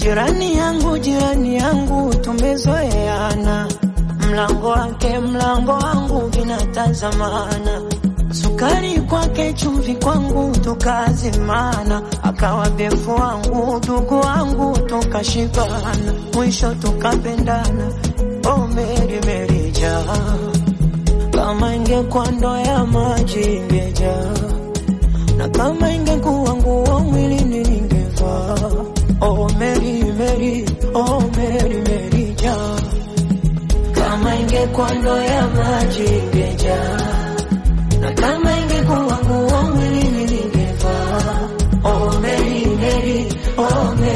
Jirani yangu, jirani yangu, tumezoeana, mlango wake mlango wangu vinatazamana, sukari kwake chumvi kwangu tukazimana, akawa befu wangu ndugu wangu tukashibana, mwisho tukapendana. Oh Meri Meri jaa, kama ingekuwa ndoo ya maji ingejaa, na kama ingekuwa nguo mwilini ningevaa. Oh Meri Meri, oh Meri Meri jaa, kama ingekuwa ndoo ya maji ingejaa, na kama ingekuwa nguo mwilini ningevaa. Oh Meri Meri, oh Meri